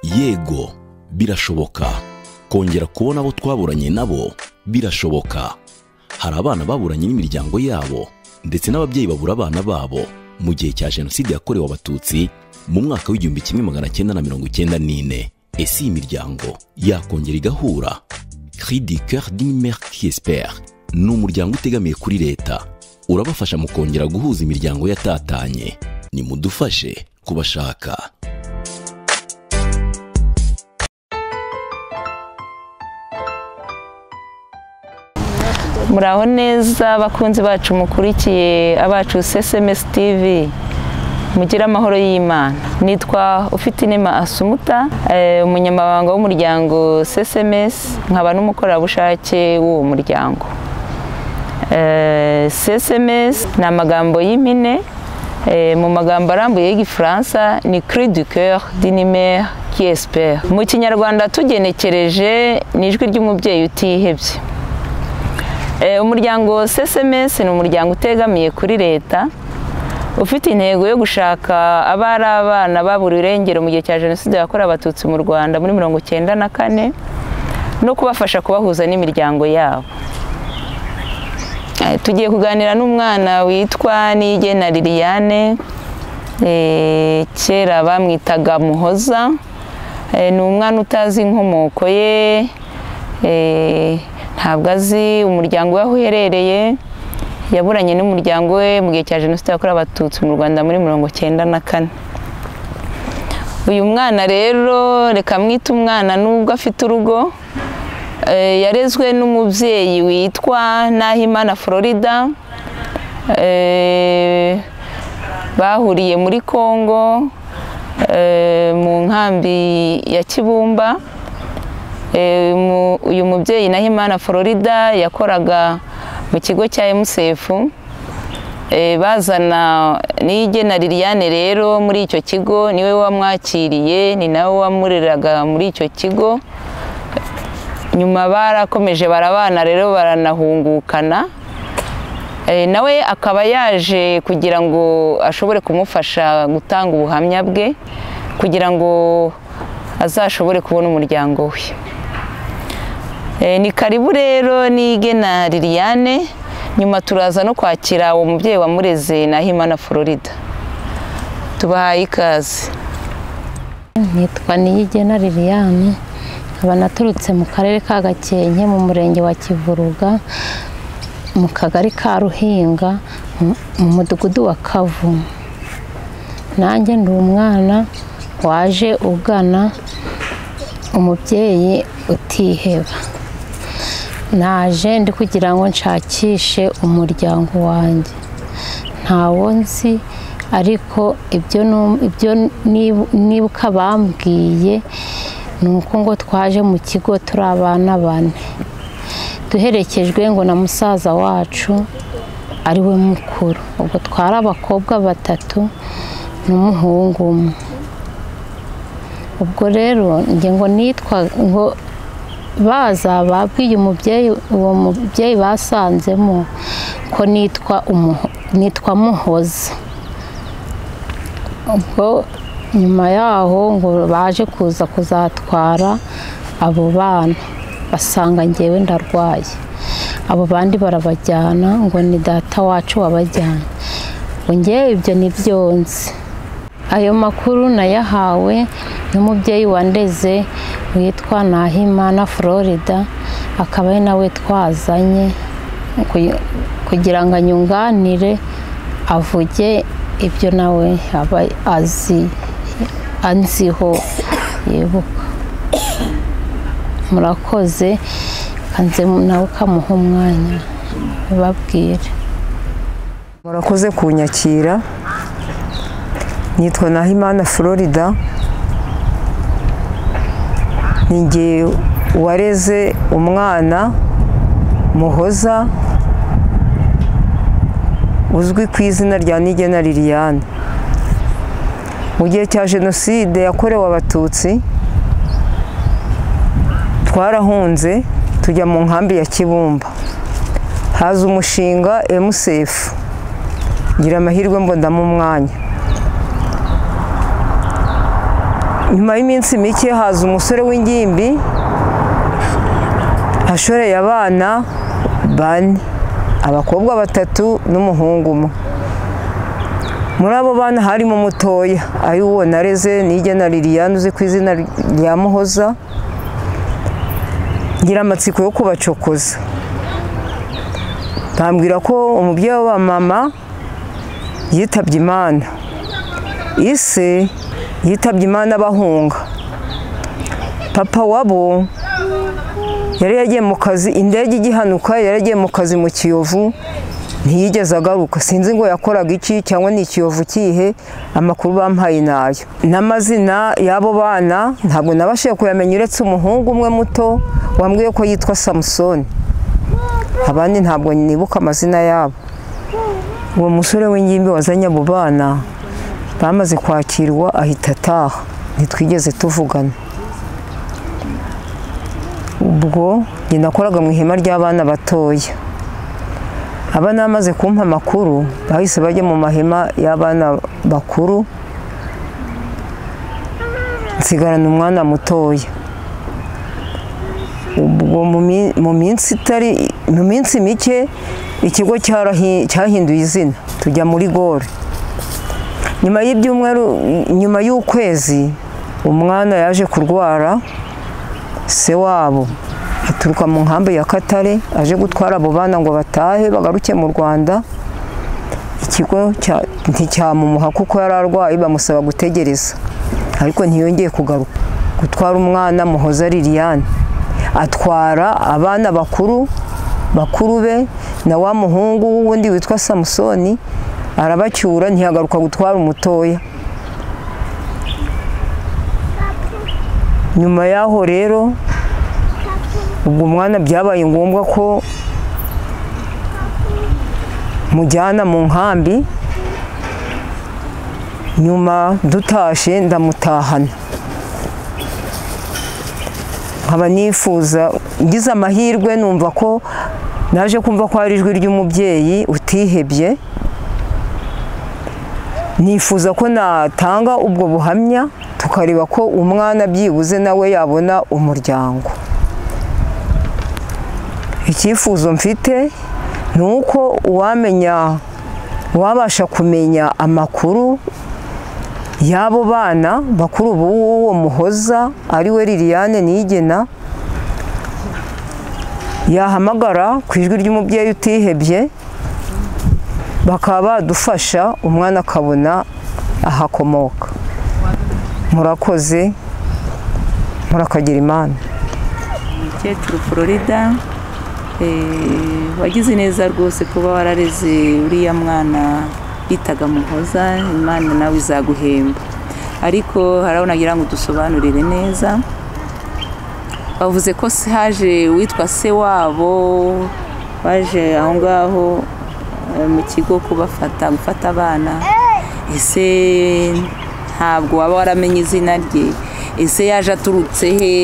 yego birashoboka kongera kubona abo twaburanye nabo birashoboka hari abana baburanye n'imiryango yabo ndetse n'ababyeyi babura abana babo mu gihe cya jenoside yakorewe abatutsi mu mwaka w'igihumbi kimwe magana cyenda na mirongo icyenda n'ine ese iyi miryango yakongera igahura cri du coeur d'une mère qui espère ni umuryango utegamiye kuri leta urabafasha mu kongera guhuza imiryango yatatanye nimudufashe kubashaka muraho neza abakunzi bacu mukurikiye abacu SMS TV mugire amahoro y'imana nitwa ufite inema asumuta eh, umunyamabanga w'umuryango SMS nkaba n'umukorerabushake w'uwo muryango Eh, SMS ni amagambo y'impine Eh, mu magambo arambuye y'igifaransa ni cri du coeur d'une mère qui espère mu kinyarwanda tugenekereje ni ijwi ry'umubyeyi utihebye Eh, umuryango CSMS ni umuryango utegamiye kuri leta ufite intego yo gushaka abari abana babura irengero mu gihe cya jenoside yakorewe abatutsi mu rwanda muri mirongo cyenda na kane no kubafasha kubahuza n'imiryango yabo Eh, tugiye kuganira n'umwana witwa niyigena liliane Eh, kera bamwitaga muhoza Eh, ni umwana utazi inkomoko ye Eh, ntabwo azi umuryango we aho uherereye yaburanye n'umuryango we mu gihe cya jenoside yakorewe abatutsi mu rwanda muri mirongo cyenda na kane uyu mwana rero reka mwite umwana nubwo afite urugo eh, yarezwe n'umubyeyi witwa nahimana florida eh, bahuriye muri congo eh, mu nkambi ya kibumba Eh, mu- uyu mubyeyi Nahimana Florida yakoraga mu kigo cya MCF Eh, bazana niyigena Liliane rero muri icyo kigo niwe wamwakiriye ni nawe wamureraga muri icyo kigo nyuma barakomeje barabana rero baranahungukana Eh, nawe akaba yaje kugira ngo ashobore kumufasha gutanga ubuhamya bwe kugira ngo azashobore kubona umuryango we Eh, ni karibu rero nigena Liliane nyuma turaza no kwakira uwo mubyeyi wamureze Nahimana Florida tubahaye ikaze nitwa niyigena liliane nkaba naturutse mu karere ka gakenke mu murenge wa kivuruga mu kagari ka ruhinga mu- mu mudugudu wa kavu nanjye ndi umwana waje ugana umubyeyi utiheba naje ndi kugira ngo nshakishe umuryango wanjye ntawo nzi ariko ibyo nu- ibyo nib- nibuka bambwiye ni uko ngo twaje mu kigo turi abana bane duherekejwe ngo na musaza wacu ari we mukuru ubwo twari abakobwa batatu n'umuhungu umwe ubwo rero njye ngo nitwa ngo baza babwiye umubyeyi uwo mubyeyi basanzemo ko nitwa umuho- nitwa muhoza ubwo nyuma yaho ngo baje kuza kuzatwara abo bana basanga ngewe ndarwaye abo bandi barabajyana ngo ni data wacu wabajyanye ngo ngewe ibyo ni byonzi ayo makuru nayahawe n'umubyeyi wandeze witwa nahimana florida akaba ari nawe twazanye kuy- kugira ngo anyunganire avuge ibyo nawe aba azi anziho yibuka murakoze kanze nawe ukamuha umwanya ubabwire murakoze kunyakira nitwa nahimana florida ninjye wareze umwana muhoza uzwi ku izina rya nigena liliane mu gihe cya jenoside yakorewe abatutsi twarahunze tujya mu nkambi ya kibumba haza umushinga emusefu ngira amahirwe mbonamo umwanya nyuma y'iminsi mike haza umusore w'ingimbi ashoreye abana bane abakobwa batatu n'umuhungu umwe muri abo bana harimo umutoya ay'uwo nareze nige na liliane uzi ku izina rya muhoza ngira amatsiko yo kubacokoza bambwira ko umubyeyi wa mama yitabye imana ise yitabye imana abahunga papa wabo yari yagiye mu kazi indege igihanuka yari yagiye mu kazi mu kiyovu ntiyigeze agaruka sinzi ngo yakoraga iki cyangwa ni ikiyovu kihe amakuru bampaye nayo n'amazina y'abo bana ntabwo nabashije kuyamenya uretse umuhungu umwe muto wambwiye ko yitwa samusoni abandi ntabwo nibuka amazina yabo uwo musore w'ingimbi wazanye abo bana bamaze kwakirwa ahita ataha ntitwigeze tuvugana ubwo njye nakoraga mu ihema ry'abana batoya abana bamaze kumpa amakuru bahise bajya mu mahema y'abana bakuru nsigarana umwana mutoya ubwo mu mi- mu minsi itari mu minsi mike ikigo cyarahi- cyahinduye izina tujya muri gore nyuma y'ibyumweru nyuma y'ukwezi umwana yaje kurwara se wabo aturuka mu nkambi ya katare aje gutwara abo bana ngo batahe bagaruke mu rwanda ikigo cya- nticyamumuha kuko yari arwaye bamusaba gutegereza ariko ntiyongeye kugaruka gutwara umwana muhoza liliane atwara abana bakuru bakuru be na wa muhungu wundi witwa samusoni arabacyura ntiyagaruka gutwara umutoya nyuma y'aho rero ubwo umwana byabaye ngombwa ko mujyana mu nkambi nyuma dutashe ndamutahana nkaba nifuza ngize amahirwe numva ko naje kumva ko hari ijwi ry'umubyeyi utihebye nifuza ko natanga ubwo buhamya tukareba ko umwana byibuze nawe yabona umuryango icyifuzo mfite ni uko uwamenya uwabasha kumenya amakuru y'abo bana bakuru b'uwo muhoza ari we liliane nigena yahamagara ku ijwi ry'umubyeyi utihebye bakaba badufasha umwana akabona ahakomoka murakoze murakagira imana umukecuru florida eh, wagize neza rwose kuba warareze uriya mwana bitaga muhoza imana nawe izaguhemba ariko harabona agira ngo udusobanurire neza bavuze ko se haje uwitwa se wabo waje aho ngaho eh, mu kigo kubafata gufata abana ese ntabwo waba waramenye izina rye ese yaje aturutse he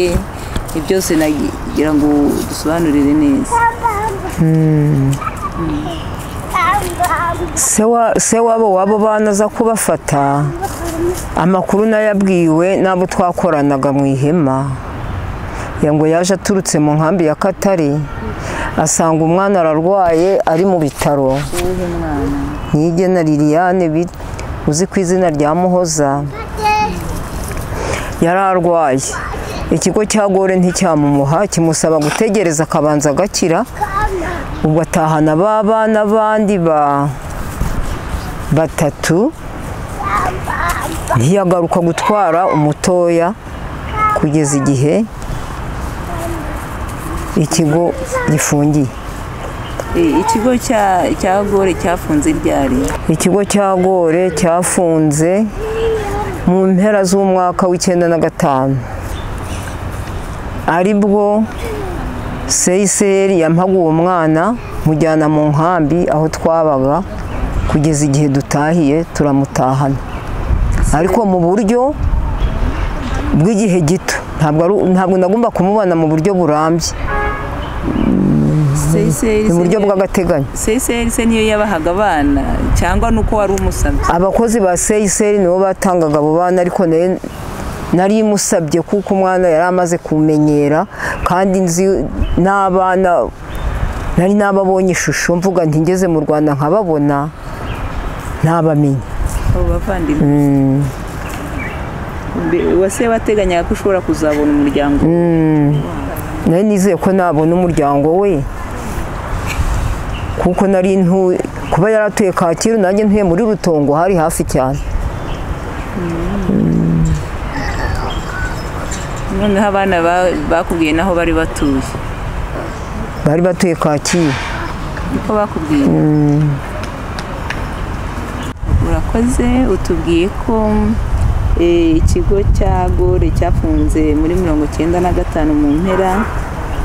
ibyo byose nagira ngo dusobanurire neza se wa- se wabo wabo bana aza kubafata amakuru nayabwiwe n'abo twakoranaga mu ihema ya ngo yaje aturutse mu nkambi ya katare asanga umwana ararwaye ari mu bitaro uwuhe mwana nigena liliane bi- uzi ku izina rya muhoza yari arwaye ikigo cya gore nticyamumuha kimusaba gutegereza akabanza agakira ubwo atahana ba bana abandi ba batatu ntiyagaruka gutwara umutoya kugeza igihe ikigo gifungiye Eh, ikigo cya- cya gore cyafunze ryari ikigo cya gore cyafunze mu mpera z'umwaka w'icyenda na gatanu ari bwo seyiseri yampaga uwo mwana mujyana mu nkambi aho twabaga kugeza igihe dutahiye turamutahana ariko mu buryo bw'igihe gito ntabwo ari- ntabwo nagomba kumubona mu buryo burambye Seyiseri mu se buryo niyo- bw'agateganyo Seyiseri se niyo yabahaga abana cyangwa ni uko wari umusabye abakozi ba seyiseri nibo batangaga abo bana ariko nayo nari musabye kuko umwana yari amaze kumenyera kandi nzi n'abana nari n'ababonye ishusho mvuga ntigeze mu rwanda nkababona ntabamenye abo bavandimwe Mbe- uwase wateganyaga ko ushobora kuzabona umuryango nari nizeye ko nabona umuryango we kuko nari ntuye kuba yaratuye kacyiru nanjye ntuye muri rutongo hari hafi cyane noneho abana ba- bakubwiye naho bari batuye bari batuye kacyiru niko bakubwiye urakoze utubwiye ko eh, ikigo cya gore cyafunze muri mirongo icyenda na gatanu mu mpera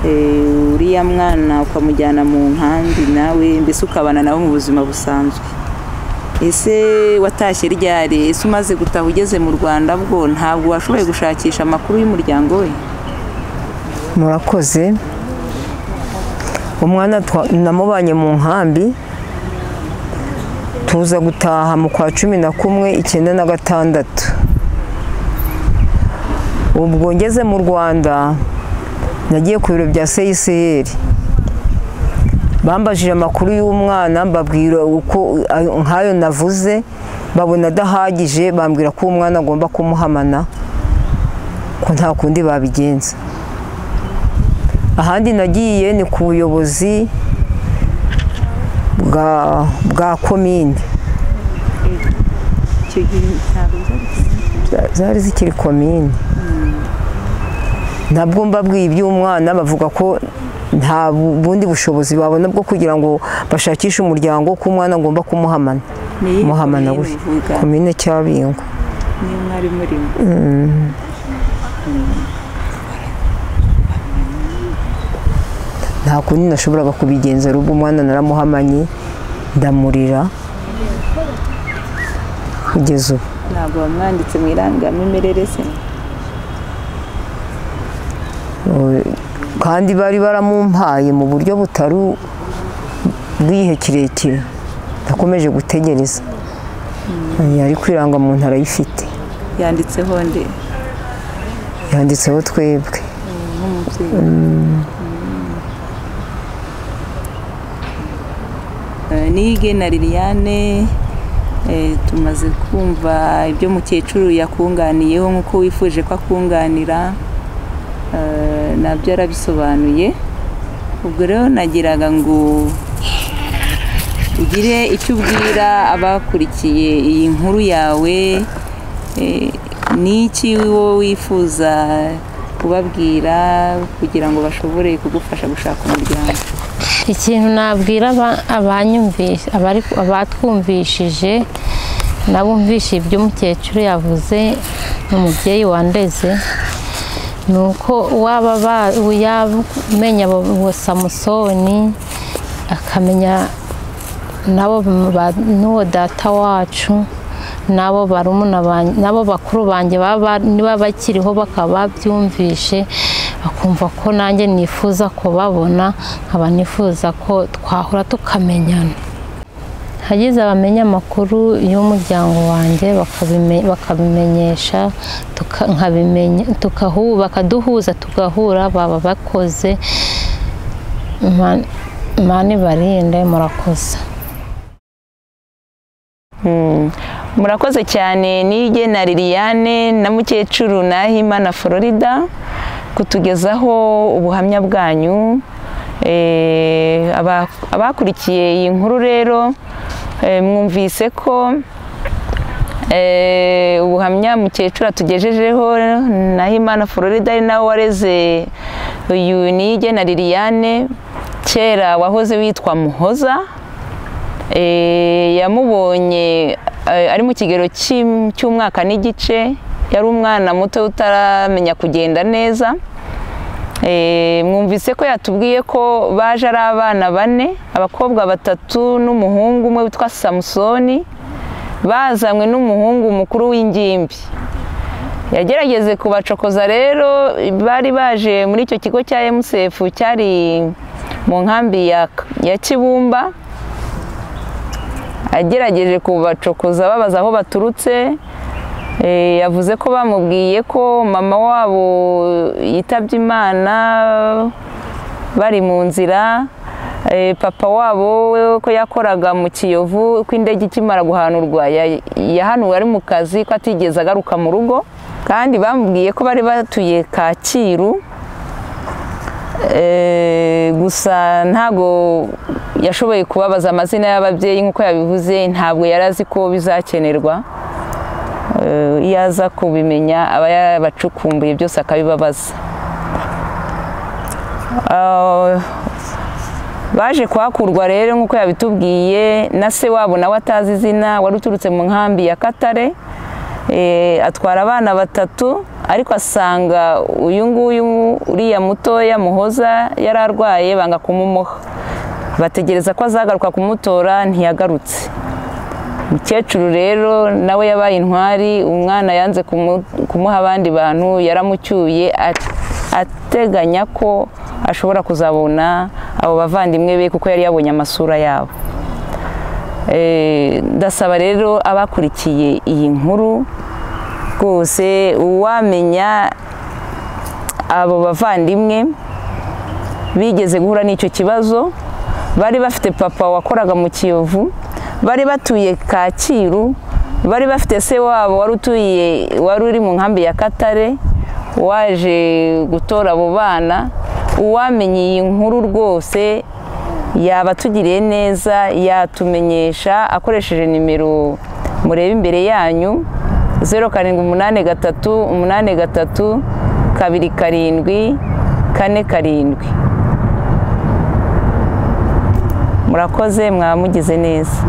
eh, uriya mwana ukamujyana mu nkambi nawe mbese ukabana nawe mu buzima busanzwe ese watashye ryari ese umaze gutaha ugeze mu rwanda bwo ntabwo washoboye gushakisha amakuru y'umuryango we murakoze umwana twa- namubanye mu nkambi tuza gutaha mu kwa cumi na kumwe icyenda na gatandatu ubwo ngeze mu rwanda nagiye ku biro bya seyiseri bambajije amakuru y'umwana mbabwira uko ayo- nk'ayo navuze babona adahagije bambwira ko umwana agomba kumuhamana ko nta kundi babigenza ahandi nagiye ni ku buyobozi bwa, bwa komine icyo gihe ntabwo byari Za- zari zikiri komine nabwo mbabwiye iby'umwana bavuga ko nta bu- bundi bushobozi babona bwo kugira ngo bashakishe umuryango ko umwana agomba kumuhamana Ni iyihe muhamana komine gutya uvuga? komine cyabingo niyo mwari murimo nta kundi nashoboraga kubigenza rugo umwana naramuhamanye ndamurira kugeza ubu ntabwo wamwanditse mu irangamimerere se kandi bari baramumpaye mu buryo butari bw'igihe kirekire nakomeje gutegereza yari kwiranga mu ntara ayifite yanditseho nde yanditseho twebwe nk'umubyeyi Eh, nige na liliane eh, tumaze kumva ibyo mukecuru yakunganiyeho nk'uko wifuje ko akunganira Eh, nabyo yarabisobanuye ubwo rero nagiraga ngo ugire icyo ubwira abakurikiye iyi nkuru yawe eh, ni iki wowe wifuza kubabwira kugira ngo bashobore kugufasha gushaka umuryango ikintu nabwira aba- abanyumvise- abari abatwumvishije n'abumvishije ibyo umukecuru yavuze ni umubyeyi wandeze ni uko waba ba- yamenya abo- uwo samusoni akamenya nabo ba- n'uwo data wacu nabo barumuna banjye nabo bakuru banjye baba niba bakiriho bakaba babyumvishe bakumva ko nanjye nifuza kubabona nkaba nifuza ko twahura tukamenyana hagize abamenya amakuru y'umuryango wanjye bakabime- bakabimenyesha tuka- nkabimenya tukahu- bakaduhuza tugahura baba bakoze Ima- imana ibarinde murakoze murakoze cyane nige na liliane na mukecuru nahima na florida kutugezaho ubuhamya bwanyu Eh, aba- abakurikiye iyi nkuru rero eh, mwumvise ko Eh, ubuhamya mukecuru atugejejeho nahimana florida ari nawe wareze uyu nige na liliane kera wahoze witwa muhoza Eh, yamubonye eh, ari mu kigero cy'im- cy'umwaka n'igice yari umwana muto utaramenya kugenda neza Eh, mwumvise ko yatubwiye ko baje ari abana bane abakobwa batatu n'umuhungu umwe witwa samusoni bazanywe n'umuhungu mukuru w'ingimbi yagerageze kubacokoza rero bari baje muri icyo kigo cya mcf cyari mu nkambi ya- ya kibumba agerageje kubacokoza babaza aho baturutse Eh, yavuze ko bamubwiye ko mama wabo yitabye imana bari mu nzira Eh, papa wabo we ko yakoraga mu kiyovu ko indege ikimara guhanurwa ya- yahanuwe ari mu kazi ko atigeze agaruka mu rugo kandi bamubwiye ko bari batuye kacyiru Eh, gusa ntago yashoboye kubabaza amazina y'ababyeyi nk'uko yabivuze ntabwo yari azi ko bizakenerwa Eh, iyo aza kubimenya aba yarabacukumbuye byose akabibabaza Ah, baje kuhakurwa rero nk'uko yabitubwiye na se wabo nawe atazi izina wari uturutse mu nkambi ya katare Eh, atwara abana batatu ariko asanga uyu nguyu uriya mutoya muhoza yari arwaye banga kumumuha bategereza ko azagaruka kumutora ntiyagarutse umukecuru rero nawe yabaye intwari umwana yanze kumu- kumuha abandi bantu yaramucyuye at- ateganya ko ashobora kuzabona abo bavandimwe be kuko yari yabonye amasura yabo Eh, ndasaba rero abakurikiye iyi nkuru rwose uwamenya abo bavandimwe bigeze guhura n'icyo kibazo bari bafite papa wakoraga mu kiyovu bari batuye kacyiru bari bafite se wabo wari utuye wari uri mu nkambi ya katare waje gutora abo bana uwamenye iyi nkuru rwose yaba atugiriye neza yatumenyesha akoresheje nimero mureba imbere yanyu zeru karindwi umunani gatatu umunani gatatu kabiri karindwi kane karindwi murakoze mwamugize neza